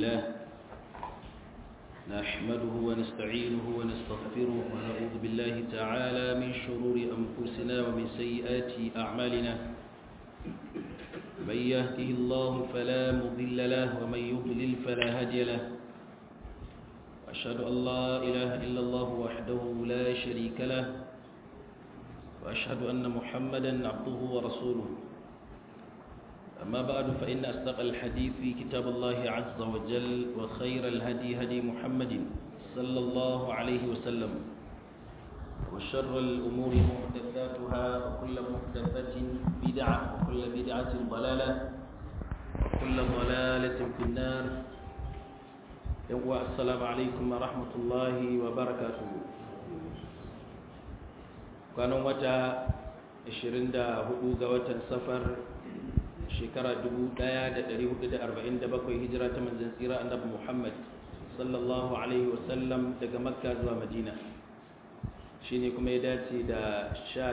لله نحمده ونستعينه ونستغفره ونعوذ بالله تعالى من شرور أنفسنا ومن سيئات أعمالنا من يهده الله فلا مضل له ومن يضلل فلا هادي له وأشهد أن لا إله إلا الله وحده لا شريك له وأشهد أن محمدا عبده ورسوله أما بعد فإن أصدق الحديث كتاب الله عز وجل وخير الهدي هدي محمد صلى الله عليه وسلم وشر الأمور محدثاتها وكل محدثة بدعة وكل بدعة ضلالة وكل ضلالة في النار السلام عليكم ورحمة الله وبركاته كانوا متى 24 ga watan safar shekara 1447 hijira ta manzan tsira annabi Muhammad sallallahu alaihi wasallam daga makka zuwa madina shine kuma ya dace da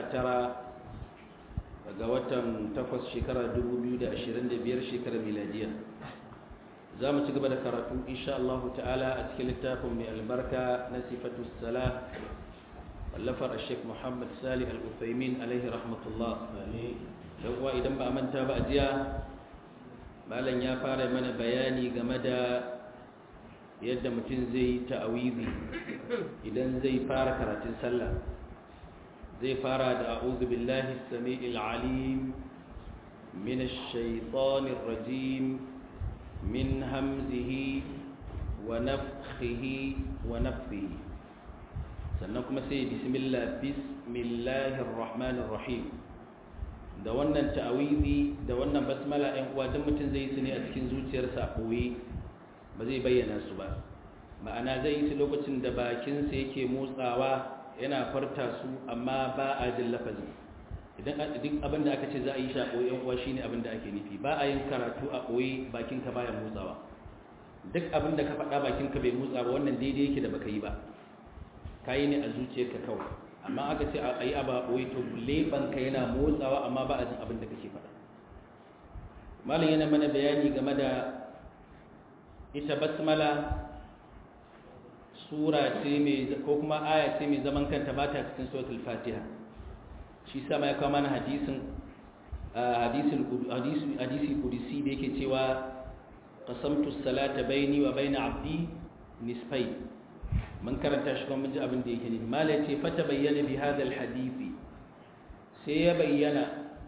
19 ga watan 8 shekara 2025 shekara miladiya za mu ci gaba da karatu insha Allah ta'ala a cikin littafin mai albarka na sifatu salah wallafar Sheikh Muhammad Salih Al-Uthaymin alaihi rahmatullah don kuwa idan ba a manta ba a jiya malam ya fara mana bayani game da yadda mutum zai ta'awizi idan zai fara karatun sallah zai fara da a'udhu billahi samiil alim min ash-shaytanir rajim min hamzihi wa nafthihi wa nafthihi sannan kuma sai bismillah bismillahir rahmanir rahim da wannan ta'awizi da wannan basmala ɗan uwa duk mutum zai yi su ne a cikin zuciyarsa a ɓoye ba zai bayyana su ba ma'ana zai yi su lokacin da bakinsa yake motsawa yana farta su amma ba a jin lafazin idan duk abin da aka ce za a yi shi a ɓoye ɗan uwa shine abin da ake nufi ba a yin karatu a ɓoye bakinka baya motsawa duk abin da ka faɗa bakinka bai motsa ba wannan daidai yake da baka yi ba ka yi ne a zuciyarka kawai amma aka ce a yi abu a ɓoye to leɓanka yana motsawa amma ba a jin abin da kake faɗa malam yana mana bayani game da ita basmala sura ce mai ko kuma aya ce mai zaman kanta ba ta cikin suratul fatiha shi sama ya kawo mana hadisin hadisi kudisi da yake cewa qasamtu salata baini wa baina abdi nisfai mun karanta shi kuma mun ji abin da yake ne mala ce fata bayyana bi hadal hadisi sai ya bayyana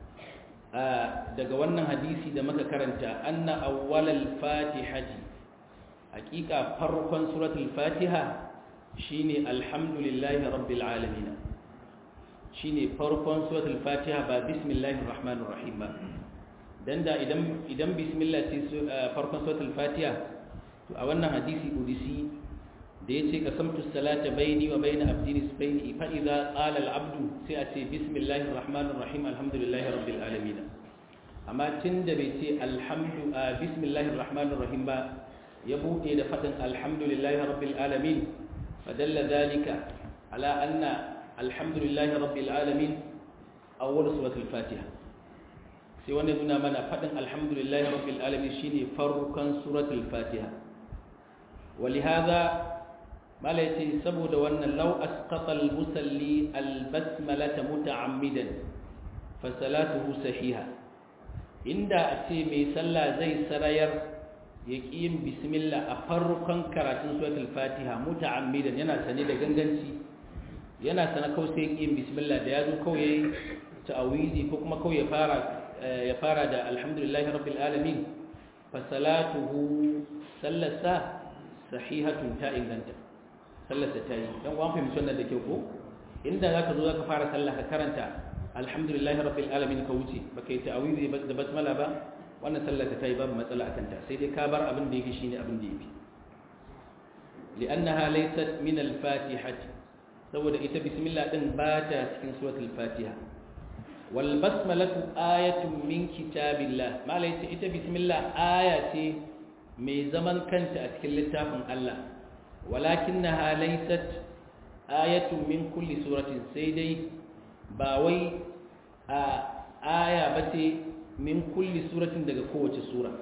daga wannan hadisi da muka karanta anna awwalal fatihati hakika farkon suratul fatiha shine alhamdulillahi rabbil alamin shine farkon suratul fatiha ba bismillahir rahmanir rahim ba dan da idan idan bismillah ce farkon suratul fatiha to a wannan hadisi udisi da ya ce kasamtu salata baini wa baina abdi nisbaini fa idza qala al abdu sai a ce bismillahir rahmanir rahim alhamdulillahi rabbil alamin amma tunda bai ce alhamdu bismillahir rahmanir rahim ba ya bude da fadin alhamdulillahi rabbil alamin fadalla dhalika ala anna alhamdulillahi rabbil alamin awwal suratul fatiha sai wannan nuna mana fadin alhamdulillahi rabbil alamin shine farkon suratul fatiha ولهذا mala yace saboda wannan law asqata al-musalli al-basmalata muta'ammidan fa salatuhu sahiha inda a ce mai sallah zai sarayar ya yin bismillah a farkon karatun suratul fatiha muta'ammidan yana sane da ganganci yana sana kawai sai yin bismillah da yazo kawai yayi ta'awizi ko kuma kawai ya fara ya fara da alhamdulillahi rabbil alamin fa salatuhu sallasa sahihatun ta inganta sallarsa ta yi don wani fahimci wannan da kyau ko inda za ka zo za ka fara sallah ka karanta alhamdulillahi rabbil alamin ka wuce ba ka yi ta'awizi da basmala ba wannan sallar ta yi babu matsala a kanta sai dai ka bar abin da yake shine abin da yake li'annaha laysat min al-fatihati saboda ita bismillah din ba ta cikin suratul fatiha wal basmalatu ayatun min kitabillah malai ita bismillah aya ce mai zaman kanta a cikin littafin Allah ولكنها ليست آية من كل سورة سيدي باوي آية بتي من كل سورة daga kowace sura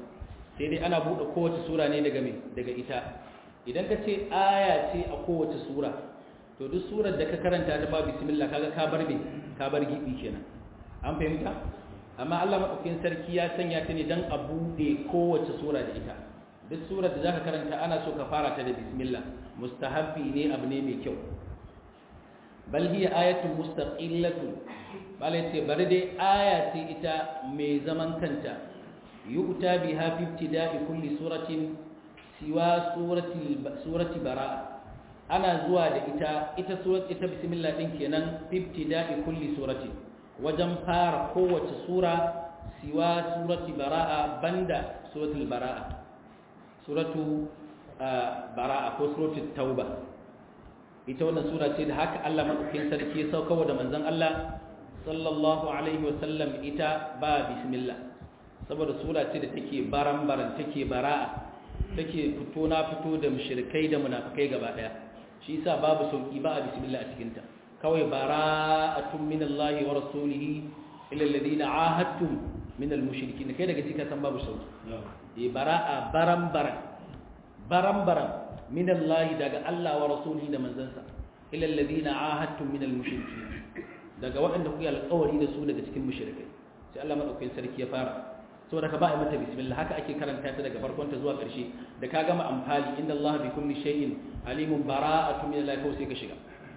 sai dai ana buɗe kowace sura ne daga me daga ita idan ka ce aya ce a kowace sura to duk surar da ka karanta ta ba bismillah kaga ka bar me ka bar gibi kenan an fahimta amma Allah madaukakin sarki ya sanya ta ne dan a buɗe kowace sura da ita duk surar da zaka karanta ana so ka fara ta da bismillah mustahabbi ne abu ne mai kyau bal hiya ayatun mustaqillatun bal yace bari dai aya ce ita mai zaman kanta yu'ta biha fi ibtida'i kulli suratin siwa surati surati bara'a ana zuwa da ita ita surat ita bismillah din kenan fi ibtida'i kulli surati wajen fara kowace sura siwa surati bara'a banda suratul bara'a suratu bara'a ko suratul tauba ita wannan sura ce da haka Allah madaukakin sarki ya sauka da manzon Allah sallallahu alaihi wasallam ita ba bismillah saboda sura ce da take baran-baran take bara'a take fito na fito da mushrikai da munafikai gaba daya shi yasa babu sauki ba a bismillah a cikin ta kawai bara'atun minallahi wa rasulihi ila alladhina ahadtum min almushrikin kai daga cikin san babu sauki eh bara'a baran-baran baran-baran minallahi daga Allah wa rasulihi da manzansa ila alladhina ahadtum min almushrikin daga waɗanda kuke alƙawari da su daga cikin mushrikai sai Allah madaukakin sarki ya fara saboda ka ba a mata bismillah haka ake karanta ta daga farkon ta zuwa ƙarshe da ka gama amfani inna Allah bi kulli shay'in alimun bara'atu min Allah sai ka shiga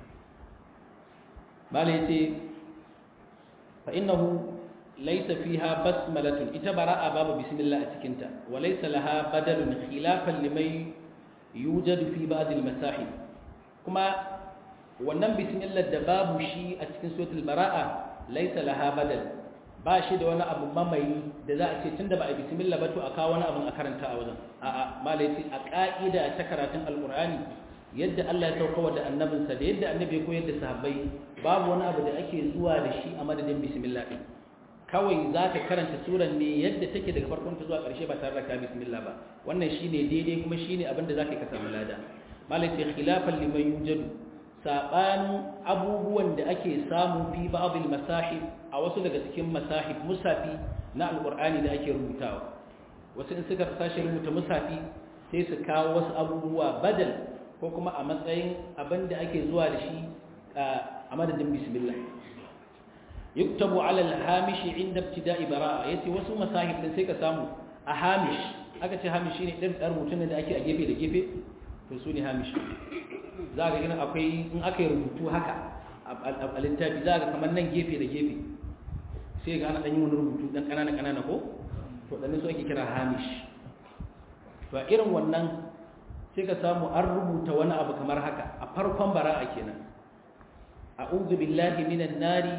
bala yace fa innahu laysa fiha basmalatun ita bara'a babu bismillah a cikin ta wa laysa laha badalun khilafan liman yujadu fi ba'd al-masahib kuma wannan bismillah da babu shi a cikin suratul bara'a laysa laha badal ba shi da wani abu mamayi da za a ce tunda ba a bismillah ba to a kawo wani abin a karanta a wajen a'a malai a ka'ida ta karatun alqur'ani yadda Allah ya sauka da annabinsa da yadda annabi ya koyar da sahabbai babu wani abu da ake zuwa da shi a madadin bismillah din kawai za ka karanta suran ne yadda take daga farkon ta zuwa ƙarshe ba tare da ka bismillah ba wannan shine daidai kuma shine abin da zaka ka samu lada malai ce khilafan liman yujadu sabanin abubuwan da ake samu fi ba'd masahib a wasu daga cikin masahib musafi na alqur'ani da ake rubutawa wasu in suka sashi rubuta musafi sai su kawo wasu abubuwa badal ko kuma a matsayin abin da ake zuwa da shi a madadin bismillah yuktabu ala al-hamish inda ibtida'i bara'a yace wasu masahib din sai ka samu a hamish aka ce hamish shine din dar rubutun da ake a gefe da gefe to su ne hamish za ga gina akwai in aka yi rubutu haka a littafi za ga kamar nan gefe da gefe sai ga ana ɗan yi wani rubutu ɗan ƙanana ƙanana ko to ɗanin su ake kira hamish to a irin wannan sai ka samu an rubuta wani abu kamar haka a farkon bara'a kenan a'udhu billahi minan nari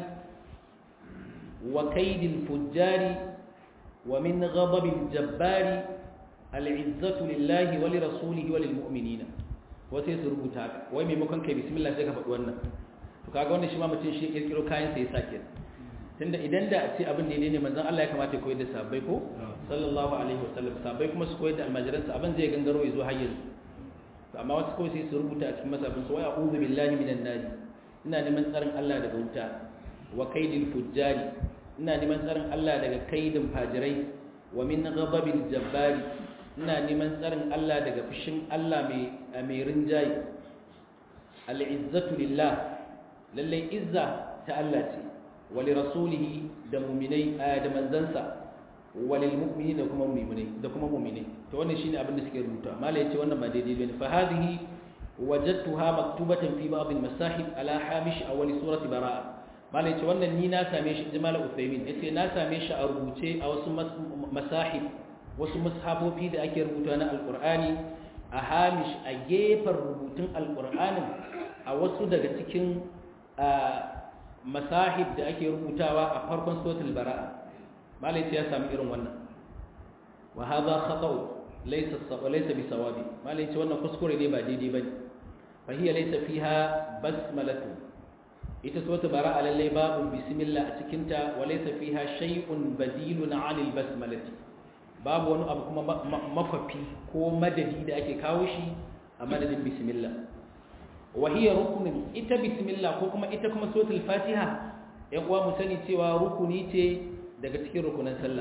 wa kaidil fujjari wa min ghadabil jabbari al'izzatu lillahi wa li rasulihi wa lil mu'minina wasu su rubuta haka wai maimakon kai bismillah sai ka faɗi wannan to kaga wannan shi ma mutum shi kirkiro kayan sa ya sake tunda idan da a ce abin da ne manzon Allah ya kamata ya koyar da sahabbai ko sallallahu alaihi wasallam sahabbai kuma su koyar da almajiran sa abin zai gangaro ya zo har yanzu to amma wasu kawai sai su rubuta a cikin masabin su wai a'udhu billahi minan nar ina neman tsarin Allah daga wuta wa kaidil fujjari ina neman tsarin Allah daga kaidin fajirai wa min ghadabil jabbari ina neman tsarin Allah daga fushin Allah mai rinjaye al'izzatu lillah lallai izza ta Allah ce wali rasulihi da muminai da manzansa wali mu'mini da kuma muminai da kuma muminai to wannan shine abin da suke rubuta mala yace wannan ba daidai bane fa hadhihi wajadtuha maktubatan fi ba'd al-masahib ala hamish awwal surati baraa mala yace wannan ni na same shi jamal uthaymin yace na same shi a rubuce a wasu masahib wasu mushabofi da ake rubuta na alkur'ani a hamish a gefen rubutun alkur'anin a wasu daga cikin masahib da ake rubutawa a farkon sotul bara'a malai ya sami irin wannan wa hadha khata'u laysa laysa bi sawabi malai ce wannan kuskure ne ba daidai bane fa hiya laysa fiha basmalatu ita sotul bara'a lalle babu bismillah a cikin ta wa laysa fiha shay'un badilun 'anil basmalati babu wani abu kuma mafafi ko madadi da ake kawo shi a madadin bismillah wahiyar rukunin ita bismillah ko kuma ita kuma sotul fatiha ya kuwa mu sani cewa rukuni ce daga cikin rukunan sallah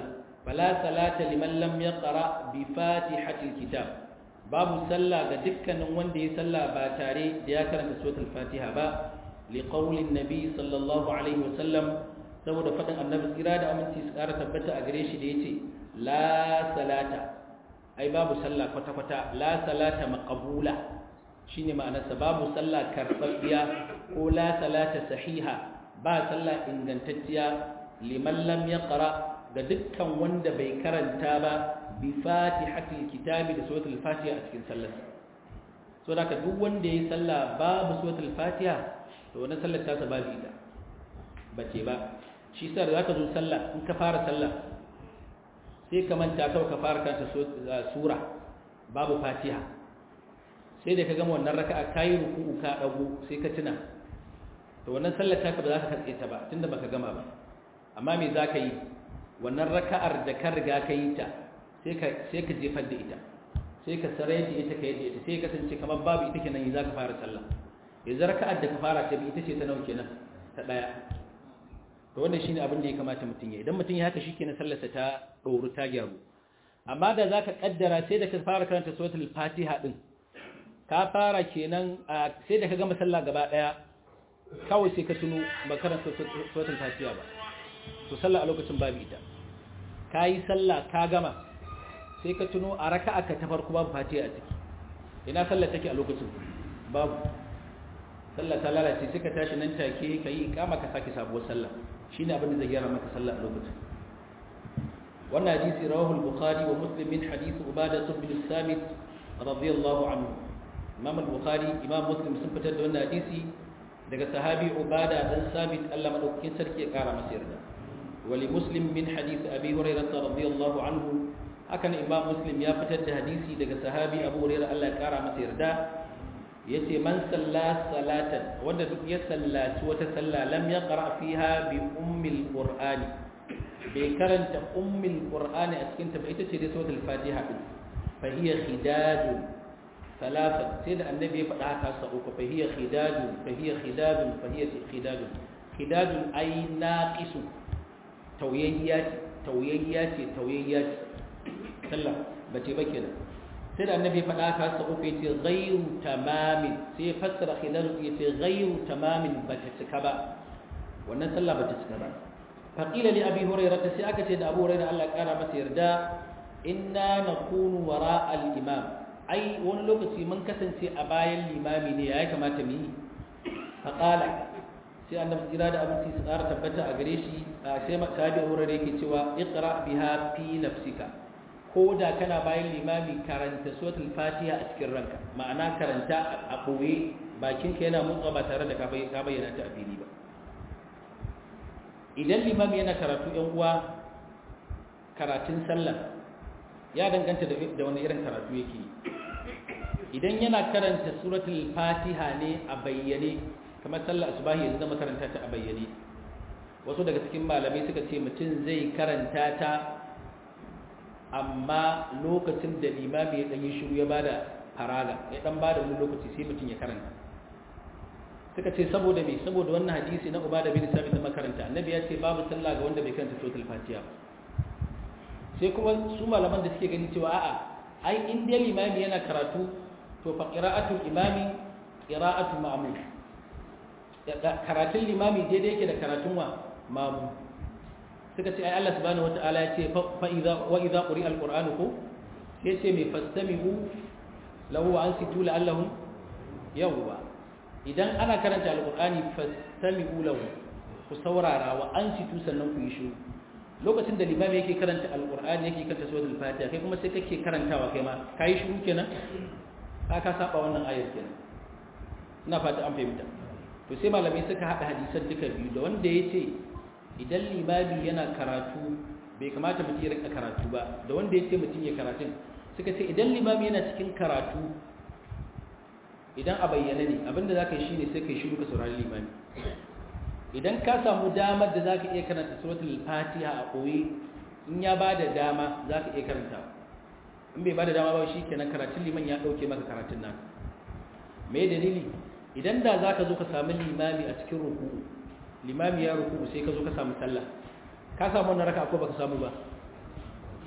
fala salata liman lam yaqra bi fatihatil kitab babu sallah ga dukkanin wanda ya sallah ba tare da ya karanta suratul fatiha ba li qaulin nabi sallallahu alaihi wasallam saboda fadin annabi tsira da aminci su kara tabbata a gare shi da yace la salata ai babu sallah kwata kwata la salata maqbula shine ma'anarsa babu sallah karbabbiya ko la salata sahiha ba sallah ingantacciya liman lam yaqra ga dukkan wanda bai karanta ba bi fatihatil kitabi da suratul fatiha a cikin sallarsa so da ka duk wanda yayi sallah babu suratul fatiha to wannan sallar ta sa babu ita bace ba shi sa da zaka zo sallah in ka fara sallah sai ka manta kawai ka fara karanta sura babu fatiha sai da ka gama wannan raka'a kayi ruku'u ka dago sai ka tuna to wannan sallar ta ka ba za ka katse ta ba tunda baka gama ba amma me za ka yi wannan raka'ar da ka riga ka yi ta sai ka jefar da ita sai ka sarai da ita ka yi ita sai kasance kamar babu ita kenan za ka fara sallah yanzu raka'ar da ka fara ta bi ita ce ta nawa kenan ta daya to wannan shine abin da ya kamata mutum ya idan mutum ya haka shikenan sallarsa ta doru ta gyaru amma da zaka kaddara sai da ka fara karanta suratul fatiha din ka fara kenan sai da ka gama sallah gaba daya kawai sai ka tuno ba karanta suratul fatiha ba to sallah a lokacin babu ita kayi sallah ka gama sai ka tuno a raka'a ka ta farko babu fatiha a ciki ina sallah take a lokacin babu sallah ta lalace sai ka tashi nan take ka yi ikama ka sake sabuwar sallah shine abin da zai gyara maka sallah a lokacin wannan hadisi rawahu al-bukhari wa muslim min hadith ubadah bin samit radiyallahu anhu imam al-bukhari imam muslim sun fitar da wannan hadisi daga sahabi ubada dan sabit Allah madaukakin sarki ya kara masa yarda wali muslim min hadith abi hurairah radiyallahu anhu hakan imam muslim ya fitar da hadisi daga sahabi abu hurairah Allah ya kara masa yarda yace man salla salatan wanda duk ya sallaci wata salla lam yaqra fiha bi ummil qur'ani bai karanta ummil qur'ani a cikin ta ba ita ce dai suratul fatiha din fa hiya khidajun ثلاثة سيد النبي فدعا كاسا أوكو فهي خداج فهي خداج فهي خداج خداج أي ناقص توييات توييات توييات سلا بتي بكنا سيد النبي فدعا كاسا أوكو يتي غير تمام سي فسر خداج يتي غير تمام بتسكبا wannan sallah bata cika ba faqila li abi hurairah sai aka ce da abu hurairah Allah ya kara masa yarda inna nakunu wara al-imam ai wani lokaci mun kasance a bayan limami ne ya kamata mu yi faƙala sai annabi jira da abinci su ƙara tabbata a gare shi sai sahabi wurin yake cewa iqra biha fi nafsika ko da kana bayan limami karanta suratul fatiha a cikin ranka ma'ana karanta a ɓoye bakinka yana motsa ba tare da ka bayyana ta a fili ba idan limami yana karatu yan uwa karatun sallah ya danganta da wani irin karatu yake idan yana karanta suratul fatiha ne a bayyane kamar sallar asubahi yanzu zama karanta ta a bayyane wasu daga cikin malamai suka ce mutum zai karanta ta amma lokacin da limami ya ɗanyi shiru ya bada faraga ya ɗan bada wani lokaci sai mutum ya karanta suka ce saboda me saboda wannan hadisi na ubada bin sabit da makaranta annabi ya ce babu sallah ga wanda bai karanta suratul fatiha sai kuma su malaman da suke gani cewa a'a ai in dai limami yana karatu to fa qira'atul imami qira'atul ma'mum karatun limami daidai yake da karatun wa mamu suka ce ai Allah subhanahu wata'ala ya ce fa idza wa idza quri'a alqur'anu ko sai ce mai fastami'u lahu wa ansitu la'allahum yawwa idan ana karanta alqur'ani fastami'u lahu ku saurara wa ansitu sannan ku yi shiru lokacin da limami yake karanta alqur'ani yake karanta suratul fatiha kai kuma sai kake karantawa kai ma kai shiru kenan ka ka saba wannan ayar kenan ina fata an fahimta to sai malamai suka hada hadisan duka biyu da wanda yace idan limami yana karatu bai kamata mutum ya rika karatu ba da wanda yace mutum ya karatun suka ce idan limami yana cikin karatu idan a bayyana ne abinda zaka yi shine sai kai shiru ka saurari limami idan ka samu damar da zaka iya karanta suratul fatiha a koyi in ya bada dama zaka iya karanta in bai bada dama ba shikenan karatun liman ya dauke maka karatun nan me dalili idan da zaka zo ka samu limami a cikin ruku'u limami ya ruku'u sai ka zo ka samu sallah ka samu wannan raka'a ko baka samu ba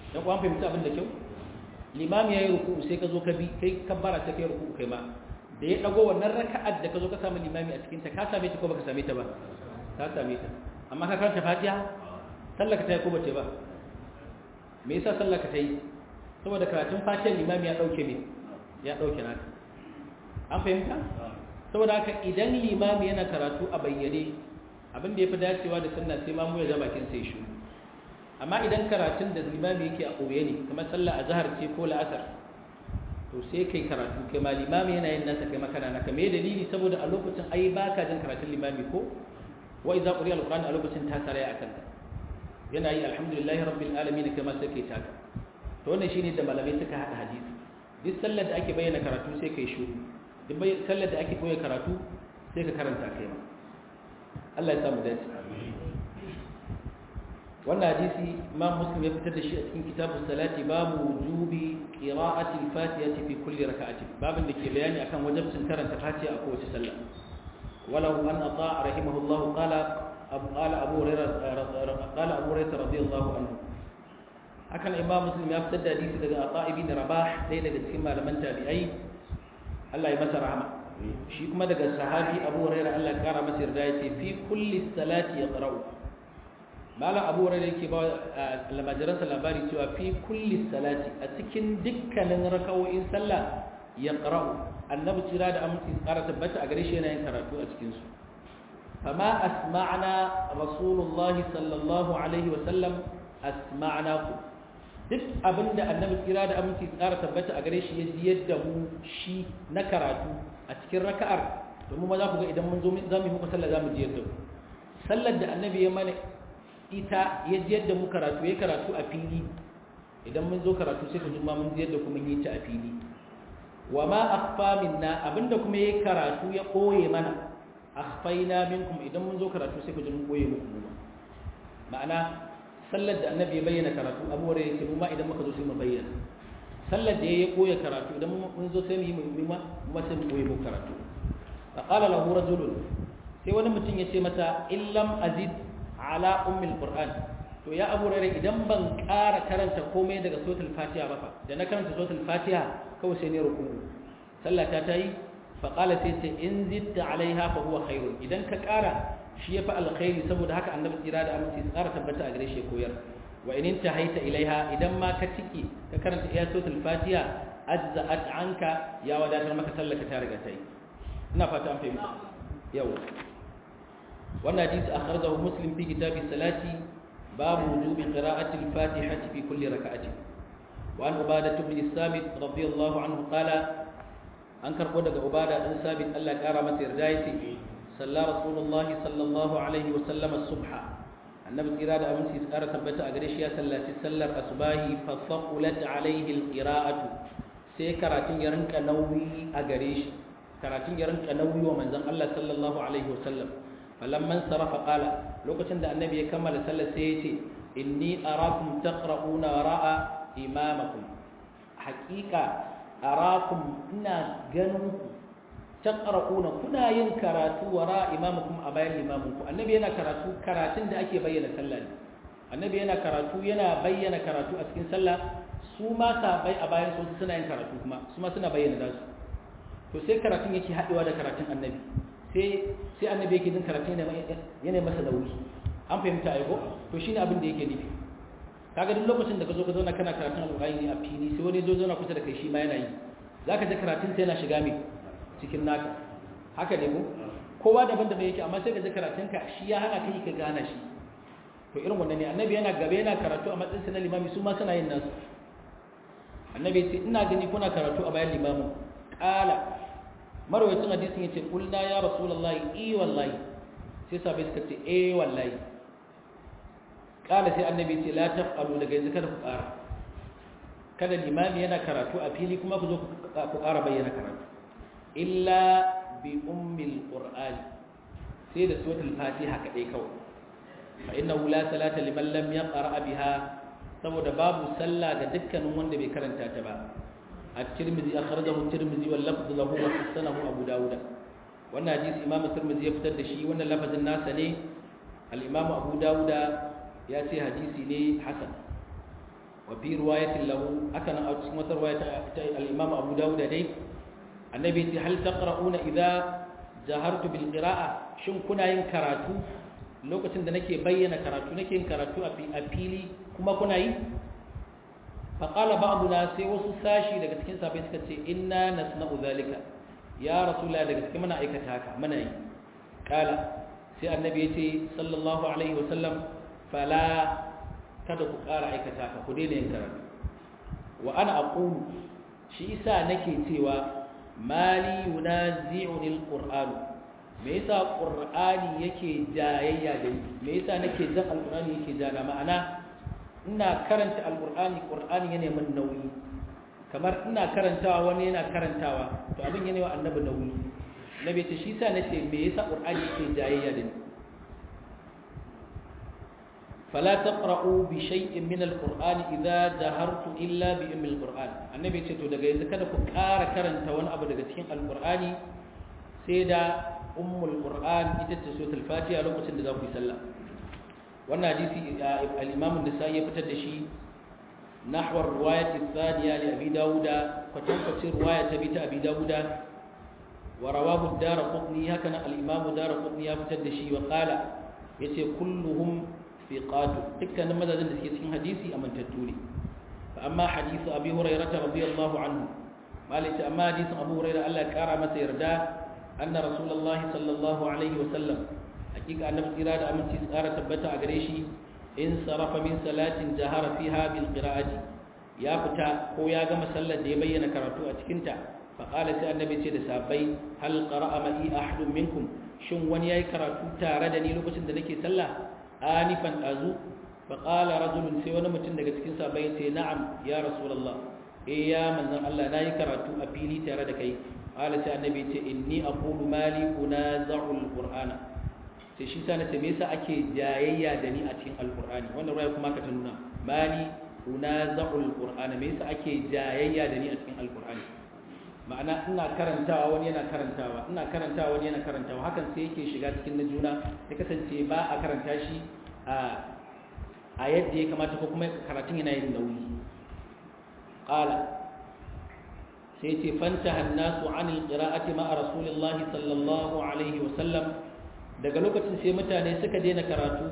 dan kuwa fahimci abin da kyau limami yayi ruku'u sai ka zo ka bi kai kabbara ta kai ruku'u kai ma da ya dago wannan raka'ar da ka zo ka samu limami a cikin ta ka same ta ko baka same ta ba ka same ta amma ka karanta fatiha sallaka ta yi ko bace ba me yasa sallaka ta yi saboda karatun fatiha limami ya dauke me ya dauke naka an fahimta saboda haka idan limami yana karatu a bayyane abin da yafi dacewa da sunna sai mamu ya ga bakin sai shi amma idan karatun da limami yake a koye ne kamar sallah azhar ce ko la'asar to sai kai karatu kai ma limami yana yin nasa kai makana naka me dalili saboda a lokacin ai baka jin karatun limami ko wa idza quriya alquran a lokacin ta saraya akan ka yana yi alhamdulillahi rabbil alamin kai ma sai kai taka to wannan shine da malamai suka hada hadisi duk sallar da ake bayyana karatu sai kai shiru duk sallar da ake koya karatu sai ka karanta kai ma Allah ya samu dace wannan hadisi imam muslim ya fitar da shi a cikin kitabun salati babu wujubi qira'ati al-fatihati fi kulli rak'atin babin da ke bayani akan wajibcin karanta fatiha a kowace sallah walau an ata rahimahullah qala abu qala abu hurairah qala abu hurairah radiyallahu anhu hakan imam muslim ya fitar da hadisi daga ata ibn rabah dai daga cikin malaman tabi'ai Allah ya masa rahama shi kuma daga sahabi abu hurairah Allah ya kara masa yarda yace fi kulli salati yaqra'u malam abu hurairah yake ba lamajiransa labari cewa fi kulli salati a cikin dukkanin rakawoyin sallah yaqra'u annabi tsira da aminci tsara tabbata a gare shi yana yin karatu a cikin su fama asma'na rasulullahi sallallahu alaihi wa sallam asma'naku duk abinda annabi tsira da aminci tsara tabbata a gare shi ya ji yadda mu shi na karatu a cikin raka'ar domin ma za ku ga idan mun zo za mu yi muku sallah za mu ji yadda sallar da annabi ya mana ita ya ji yadda mu karatu ya karatu a fili idan mun zo karatu sai ku ji ma mun ji yadda kuma yi ta a fili wa ma akhfa minna abinda kuma yayi karatu ya koye mana akhfaina minkum idan mun zo karatu sai ku ji mun koye muku mu ma'ana sallar da annabi ya bayyana karatu abu wanda yake mu ma idan muka zo sai mu bayyana sallar da ya koya karatu idan mun zo sai mu yi mu ma mu sai mu koye muku karatu fa qala lahu rajulun sai wani mutum ya ce mata illam azid ala ummil qur'an to ya abu rare idan ban ƙara karanta komai daga suratul fatiha ba fa da na karanta suratul fatiha kawai sai ne ruku sallata ta yi fa qala sai ce in zitta alaiha fa huwa khairun idan ka ƙara shi ya fi alkhairi saboda haka annabi tsira da aminci tsara tabbata a gare shi koyar wa in haita ilaiha idan ma ka tiki ka karanta iya suratul fatiha ajza'at anka ya wadatar maka sallaka ta riga ta yi ina fata an fahimta yau wannan hadisi akhrajahu muslim fi kitab salati babu wujubi qira'ati al-fatihati fi kulli rak'atin wa an ubadah ibn samit radiyallahu anhu qala an karbo daga ubada dan sabit Allah ya kara masa yarda yace salla rasulullahi sallallahu alaihi wa sallam as-subha annabi tsira da aminci tsara tabbata a gare shi ya sallaci sallar asbahi fa saqulat alaihi al-qira'atu sai karatun ya rinka nauyi a gare shi karatun ya rinka nauyi wa manzon Allah sallallahu alaihi wa sallam falamman sarafa qala lokacin da annabi ya kammala sallar sai ya ce inni arakum taqra'una wara'a imamakum haqiqa arakum ina ganin ku taqra'una kuna yin karatu wara imamukum a bayan imamunku annabi yana karatu karatun da ake bayyana sallah ne annabi yana karatu yana bayyana karatu a cikin sallah su ma sabai a bayan su suna yin karatu kuma su ma suna bayyana dasu to sai karatun yake haɗewa da karatun annabi sai sai annabi yake jin karatun yana masa nauyi an fahimta aiko to shine abin da yake nufi kaga duk lokacin da ka zo ka zauna kana karatun alƙur'ani a fili sai wani zo zauna kusa da kai shi ma yana yi zaka ji karatun sai yana shiga mai cikin naka haka ne ko kowa daban-daban yake amma sai ka ji karatunka shi ya hana kai ka gana shi to irin wannan ne annabi yana gaba yana karatu a matsayin sa na limami su ma suna yin nasu annabi ce ina gani kuna karatu a bayan limamin qala marwayacin hadisin yace kulna ya rasulullahi i wallahi sai sabai suka ce eh wallahi qala sai annabi ce la taf'alu daga yanzu kada ku ƙara kada limami yana karatu a fili kuma ku zo ku ƙara bayyana karatu illa bi ummil qur'ani sai da suratul fatiha kadai kawai fa innahu la salata liman lam yaqra biha saboda babu sallah ga dukkanin wanda bai karanta ta ba at-tirmidhi akhrajahu at-tirmidhi wal lafdh lahu wa hasanahu abu dawud wannan hadisi imam at-tirmidhi ya fitar da shi wannan lafazin nasa ne al-imam abu dawud ya ce hadisi ne hasan wa fi riwayatin lahu aka nan a cikin wata riwaya ta al-Imam Abu Dawud dai annabi ce hal taqra'una idza jahartu bil qira'a shin kuna yin karatu lokacin da nake bayyana karatu nake yin karatu a fili kuma kuna yi faƙala ba'duna sai wasu sashi daga cikin sahabbai suka ce inna nasna'u zalika ya rasulullah daga cikin muna aikata haka muna yi kala sai annabi ya ce sallallahu alaihi wa sallam fala kada ku ƙara aikata haka ku daina yin karatu wa ana aqulu shi isa nake cewa mali yunazi'uni alquran me yasa qur'ani yake jayayya da ni me yasa nake jan alqur'ani yake jana ma'ana ina karanta alqur'ani qur'ani yana min nauyi kamar ina karantawa wani yana karantawa to abin yana wa annabi nauyi nabi ce shi yasa nace me yasa qur'ani yake jayayya da ni فلا تقرأوا بشيء من القرآن إذا جهرت إلا بأم القرآن النبي يقول daga yanzu kada ku ƙara karanta wani abu daga cikin alqur'ani sai da ummul qur'an ita ce suratul fatiha lokacin da za ku yi sallah wannan hadisi al-imam an-nasa'i ya fitar da shi nahwa riwayat ath-thaniya li abi dauda kwatankwacin riwaya ta bi ta abi dauda wa rawahu ad-darqutni haka nan al-imam ad-darqutni ya fitar da shi wa qala yace kulluhum fiqatu dukkanin madadin da suke cikin hadisi amintattu ne fa amma hadisu abi hurairah radiyallahu anhu malaka amma hadisin abu hurairah Allah ya kara masa yarda anna rasulullahi sallallahu alaihi wa sallam hakika annabi tsira da aminci tsara tabbata a gare shi in sarafa min salatin jahara fiha bil qira'ati ya fita ko ya gama sallar da ya bayyana karatu a cikin ta fa qala sai annabi ce da sahabbai hal qara'a ma'i ahadun minkum shin wani yayi karatu tare da ni lokacin da nake sallah anifan azu faƙala rajulun sai wani mutum daga cikin sabai ya ce na'am ya rasulallah eh ya manzan Allah na yi karatu a fili tare da kai ƙala sai annabi ce inni aqulu mali unaza'u alqur'ana sai shi sa nace me yasa ake jayayya da ni a cikin alqur'ani wannan ruwaya kuma ka ta nuna mali unaza'u alqur'ana me yasa ake jayayya da ni a cikin alqur'ani ma'ana ina karantawa wani yana karantawa ina karantawa wani yana karantawa hakan sai yake shiga cikin na juna ya kasance ba a karanta shi a yadda ya kamata ko kuma karatun yana yin nauyi qala sai ce fanta hannasu anil qira'ati ma'a rasulillahi sallallahu alaihi wa sallam daga lokacin sai mutane suka daina karatu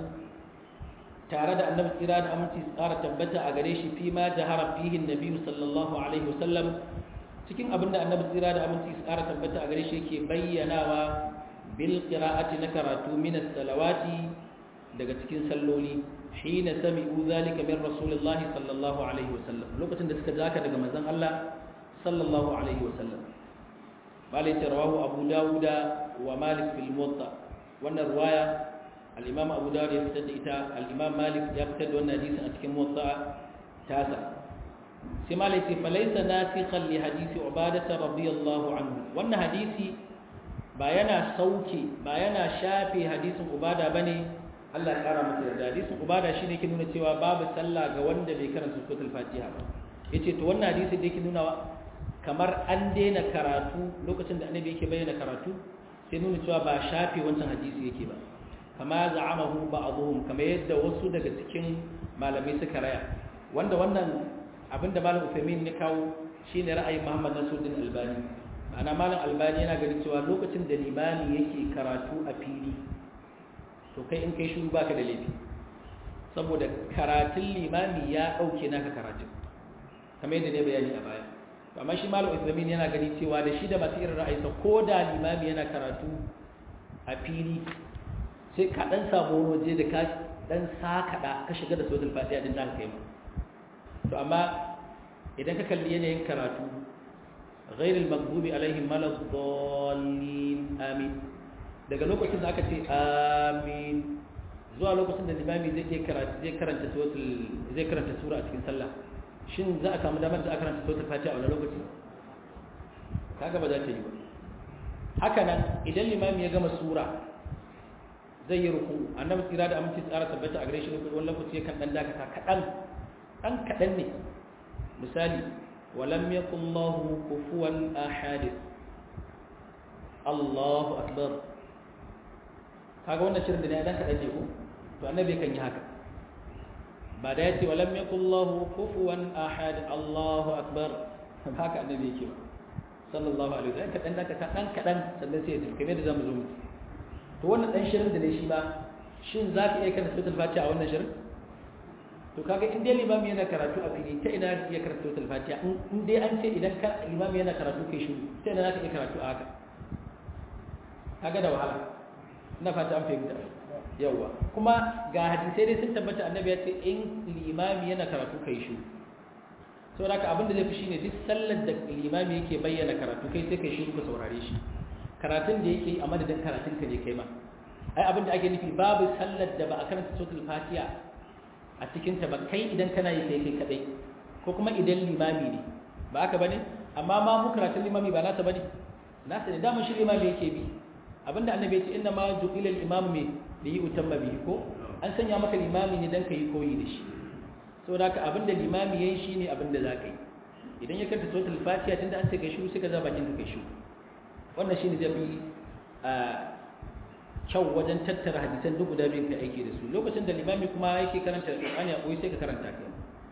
tare da annabi tsira da aminci tsara tabbata a gare shi fi ma jahara fihi annabi sallallahu alaihi wa sallam cikin abin da annabi tsira da aminci tsara tabbata a gare shi yake bayyanawa bil qira'ati na karatu min as-salawati daga cikin salloli hina sami'u zalika min rasulillahi sallallahu alaihi wasallam lokacin da suka zaka daga manzon Allah sallallahu alaihi wasallam bale ta rawahu abu dauda wa malik fil muwatta wannan riwaya al-imam abu dawud ya fitar da ita al-imam malik ya fitar da wannan hadisin a cikin muwatta tasa sai malai ce falaisa nasikhan li hadisi ubadata radiyallahu anhu wannan hadisi ba yana sauke ba yana shafe hadisin ubada bane Allah ya kara masa yarda hadisin ubada shine yake nuna cewa babu sallah ga wanda bai karanta suratul fatiha ba yace to wannan hadisi da yake nuna kamar an daina karatu lokacin da annabi yake bayyana karatu sai nuna cewa ba shafe wancan hadisi yake ba kama za'amahu ba'dhum kama yadda wasu daga cikin malamai suka raya wanda wannan abinda malam Uthaymeen ya kawo shine ra'ayin Muhammad Nasiruddin Albani ma'ana malam Albani yana ganin cewa lokacin da limami yake karatu a fili to kai in kai shiru baka da laifi saboda karatun limami ya dauke naka karatun kamar yadda ne bayani a baya to amma shi malam Uthaymeen yana gani cewa da shi da masu irin ra'ayinsa ko da limami yana karatu a fili sai ka dan samu waje da ka dan sakada ka shiga da suratul fatiha din da kai ma to amma idan ka kalli yanayin karatu ghairul maghdubi alaihim waladdallin amin daga lokacin da aka ce amin zuwa lokacin da limami zai ke karatu zai karanta suratul zai karanta sura a cikin sallah shin za a samu damar da aka karanta suratul fatiha a wannan lokacin kaga ba za ta yi ba haka nan idan limami ya gama sura zai yi ruku annabi tsira da aminci tsara tabbata a gare shi wani lokaci kan dan dakata kaɗan ɗan kaɗan ne misali walam yakun lahu kufuwan ahad Allahu akbar kaga wannan shirin da ne dan kaɗan ne ko to annabi kan yi haka ba da yace walam yakullahu kufuwan ahad Allahu akbar haka annabi yake ba sallallahu alaihi wasallam kadan da ka dan kadan sannan sai ya tafi kamar da zamu zo mu to wannan dan shirin da ne shi ba shin zaka iya karanta suratul fatiha a wannan shirin to kaga in dai limami yana karatu a fili ta ina iya karanta suratul fatiha in dai an ce idan ka limami yana karatu kai shi ta ina zaka iya karatu a haka kaga da wahala ina fata an fahimta yawa kuma ga hadisai dai sun tabbata annabi ya ce in limami yana karatu kai shi saboda haka abinda zai fi shine duk sallar da limami yake bayyana karatu kai sai kai shi ka saurare shi karatun da yake a madadin karatun ka ne kai ma ai abinda ake nufi babu sallar da ba a karanta suratul fatiha a cikin ta ba kai idan kana yi kai kai kadai ko kuma idan limami ne ba haka bane amma ma mu karatun limami ba nasa bane nasa ne dama shi limami yake bi abinda annabi ya ce inna ma ju'ila al-imam me da yi utamma bihi ko an sanya maka limami ne dan kai koyi da shi saboda haka abinda limami yayin shine abinda za ka yi idan ya karanta suratul fatiha tunda an ce kai shiru sai ka za bakin ka kai shiru wannan shine zai fi kyau wajen tattara hadisan duk guda biyun ka aiki da su lokacin da limami kuma yake karanta alqur'ani a koyi sai ka karanta kai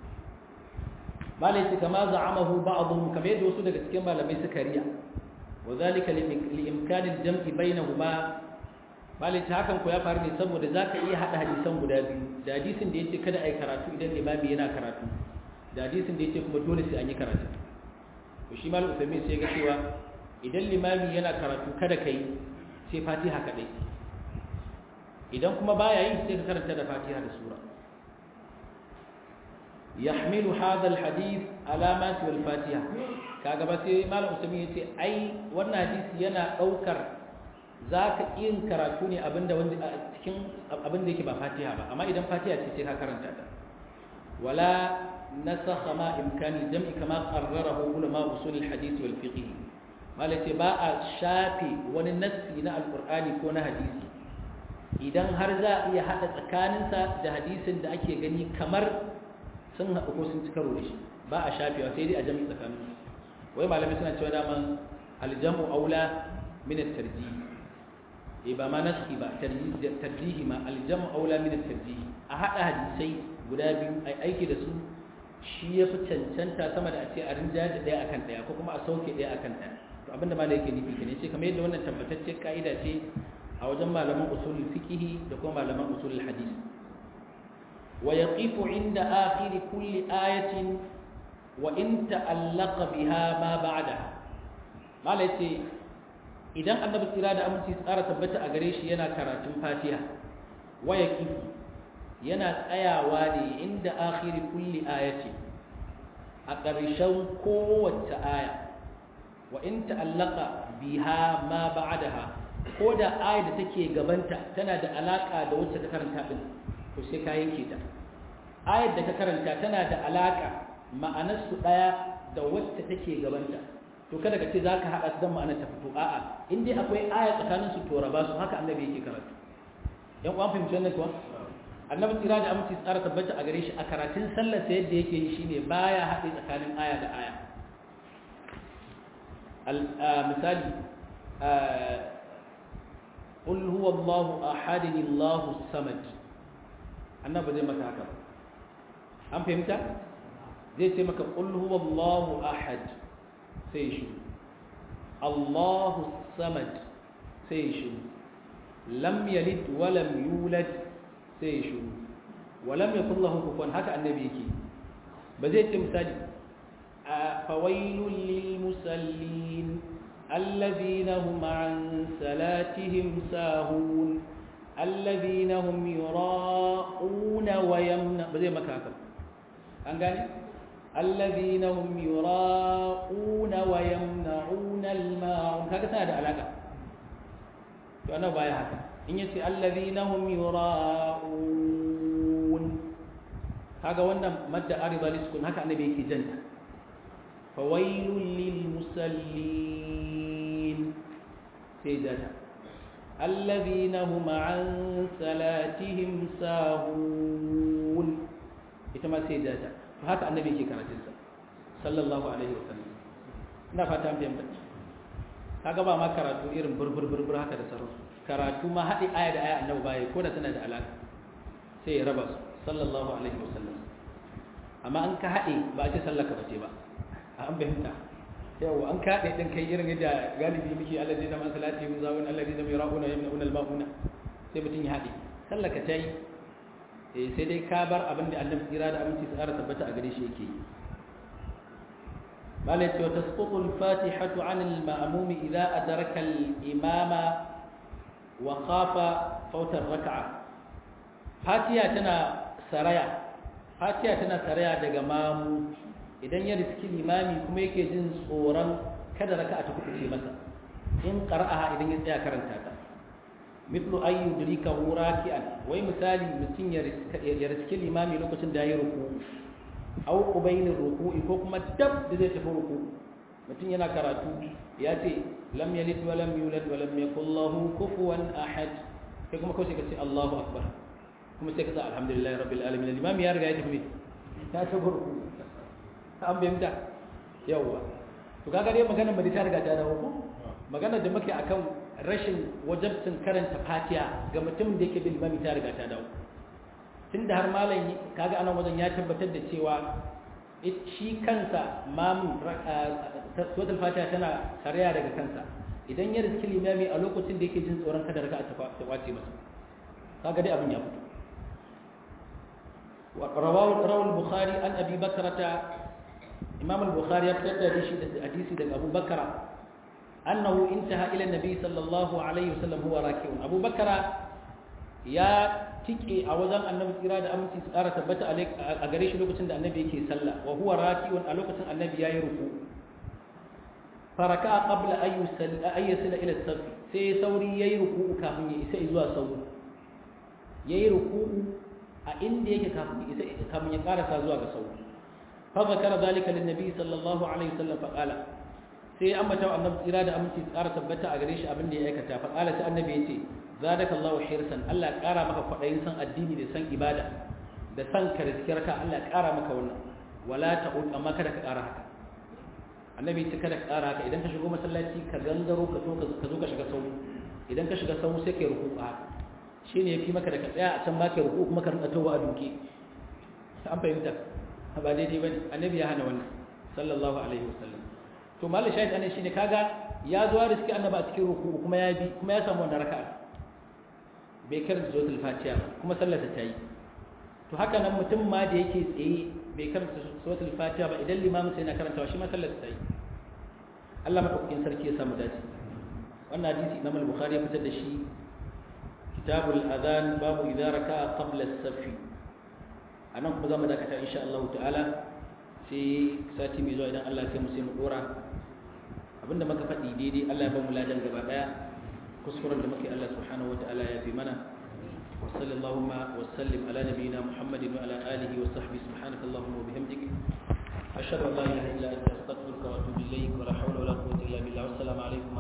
malai kama za'amahu ba'dhum kamar yadda wasu daga cikin malamai suka riya wa zalika li imkani al-jam'i bainahuma malai ta hakan ko ya faru ne saboda zaka iya hada hadisan guda biyu da hadisin da yace kada ai karatu idan limami yana karatu da hadisin da yace kuma dole sai an yi karatu to shi malam Uthaymeen sai ga cewa idan limami yana karatu kada kai sai Fatiha kadai idan kuma baya yi sai ka karanta da Fatiha da sura يحمل هذا الحديث علامات والفاتحه kaga ba sai malam usami yace ai wannan hadisi yana daukar zaka yin karatu ne abinda wanda cikin abinda yake ba fatiha ba amma idan fatiha ce sai ka karanta ta wala nasakha ma imkani jam'i kama qarrarahu ulama usul alhadith wal fiqh malai ba a shafi wani nassi na alqur'ani ko na hadisi idan har za a iya hada tsakaninsa da hadisin da ake gani kamar sun haɗu ko sun ci karo da shi ba a shafewa sai dai a jami'i tsakanin wai malamai suna cewa daman aljamu aula min at-tarjih eh ba ma naski ba tarjihi ma aljamu aula min at-tarjih a hada hadisai guda biyu ai aiki da su shi ya fi cancanta sama da a ce a rinja da ɗaya akan ɗaya ko kuma a sauke ɗaya akan ɗaya to abinda malai yake nufi kenan sai kamar yadda wannan tabbatacce ka'ida ce a wajen malaman usulul fiqh da kuma malaman usulul hadith ويقف عند آخر كل آية وإن تألق بها ما بعدها ما ليتي idan annabi tsira da aminci tsara tabbata a gare shi yana karatun fatiha waya kifi yana tsayawa ne inda akhiri kulli ayati a ƙarshen kowace aya wa in ta'allaka biha ma ba'daha ko da aya da take gabanta tana da alaka da wacce ta karanta din to sai ka yanke ta ayar da ka karanta tana da alaka ma'anar su daya da wacce take gabanta to kada ka ce zaka hada su dan ma'anar ta fito a'a in dai akwai aya tsakanin su to raba su haka annabi yake karatu yan uwan fahimci wannan kuwa annabi tsira da aminci tsara tabbata a gare shi a karatun sallar sa yadda yake yi shine baya haɗe tsakanin aya da aya misali قل هو الله أحد الله الصمد annabi zai maka haka an fahimta zai ce maka qul huwallahu ahad sai shi Allahu samad sai shi lam yalid wa lam yulad sai shi wa lam yakul lahu kufuwan haka annabi yake ba zai ce misali fawailul lil musallin alladhina hum an salatihim sahun الذين هم يراءون ويمنع بزي ما كاكا أنقاني الذين هم يراءون ويمنعون الماعون كاكا سنة علاقة فأنا بايا هكا إن يسي الذين هم يراءون هذا وانا مدى أرضا لسكن هكا أنا بيكي جنة فويل للمسلين سيداتا الذين هم عن صلاتهم ساهون ita ma sai data to haka annabi yake karatun sa sallallahu alaihi wasallam ina fata an fahimta kaga ba ma karatu irin burbur burbur haka da sarrafa karatu ma haɗi aya da aya annabi baya ko da tana da alaka sai ya raba su sallallahu alaihi wasallam amma an ka haɗe ba a ce sallar ka bace ba an fahimta yawa an ka haɗe ɗin kai irin yadda galibi muke Allah zai zama salati mu zawun Allah zai zama yara'una yamna'una al-ma'una sai mutum ya haɗe sallar ka ta yi sai dai ka bar abin da annabi tsira da aminci su ƙara tabbata a gare shi yake yi malai cewa tasqutu al-fatihatu 'an al-ma'mum idza adraka al-imama wa khafa fawta ar-rak'a fatiha tana saraya fatiha tana saraya daga mamu idan ya riski limami kuma yake jin tsoron kada raka'a ta kuɓuce masa in qara'aha idan ya tsaya karanta ta mithlu ay yudrikahu raki'an wai misali mutum ya riski limami lokacin da yayi ruku aw qubayl ruku'i ko kuma dab da zai tafi ruku mutum yana karatu ya ce lam yalid wa lam yulad wa lam yakul lahu kufuwan ahad kai kuma kawai ka ce Allahu akbar kuma sai ka sa alhamdulillahi rabbil alamin limami ya riga ya tafi ta tafi ruku an bayyana yawa to kaga dai magana ba ta riga ta dawo ko magana da muke akan rashin wajabcin karanta fatiha ga mutum da yake bin mami ta riga ta dawo tunda har malam kaga anan wajen ya tabbatar da cewa shi kansa mamun suratul fatiha tana saraya daga kansa idan ya riski limami a lokacin da yake jin tsoron kada raka'a ta kwace masa kaga dai abin ya fito ورواه رواه البخاري عن ابي بكرة امام البخاري يبتدى حديث ابو بكر أنه انتهى إلى النبي صلى الله عليه وسلم هو راكع أبو بكر يا تيكي أوزان النبي إرادة أمتي سارة تبت عليك أغريش لوكسن النبي كي صلى وهو راكع ألوكسن النبي يا يركو فركع قبل أن يصل أن يصل إلى الصف سي سوري يركو كافن يسا إزوا سو يركو أين ديك كافن يسا كافن يقارس أزوا سو فذكر ذلك للنبي صلى الله عليه وسلم فقال sai ya ambata wa annabi tsira da aminci tsara tabbata a gare shi abin da ya aikata fa qala sai annabi yace zadaka Allahu hirsan Allah ya kara maka kwadayin san addini da san ibada da san ka rizkirka Allah ya kara maka wannan wala ta'ud amma kada ka kara haka annabi yace kada ka kara haka idan ka shigo masallaci ka gangaro ka zo ka zo ka shiga sau idan ka shiga sau sai ka ruku a shine yafi maka da ka tsaya a can ba ka ruku kuma ka rinka tawa a duke an fahimta ba daidai bane annabi ya hana wannan sallallahu alaihi wasallam to mallan shahid anan shine kaga ya zo da suke annaba a cikin ruku kuma ya bi kuma ya samu wannan raka'a bai karanta suratul fatiha kuma sallar ta yi to haka nan mutum ma da yake tsaye bai karanta suratul fatiha ba idan limamin sai yana karantawa shi ma sallar ta yi Allah madaukakin sarki ya samu dace wannan hadisi Imam al-Bukhari ya fitar da shi kitabul adhan babu idza raka'a qabla as-saff anan kuma zamu dakata insha Allah ta'ala sai sati mai zuwa idan Allah ya mu sai mu dora abinda muka faɗi daidai Allah ya ba mu ladan gaba daya kuskuren da muke Allah subhanahu wataala ya fi mana wa sallallahu wa sallim ala nabiyyina Muhammadin wa ala alihi wa sahbihi subhanakallahumma wa bihamdik ashhadu an la ilaha illa anta astaghfiruka wa atubu ilayk wa la hawla wa la quwwata illa billah wassalamu alaikum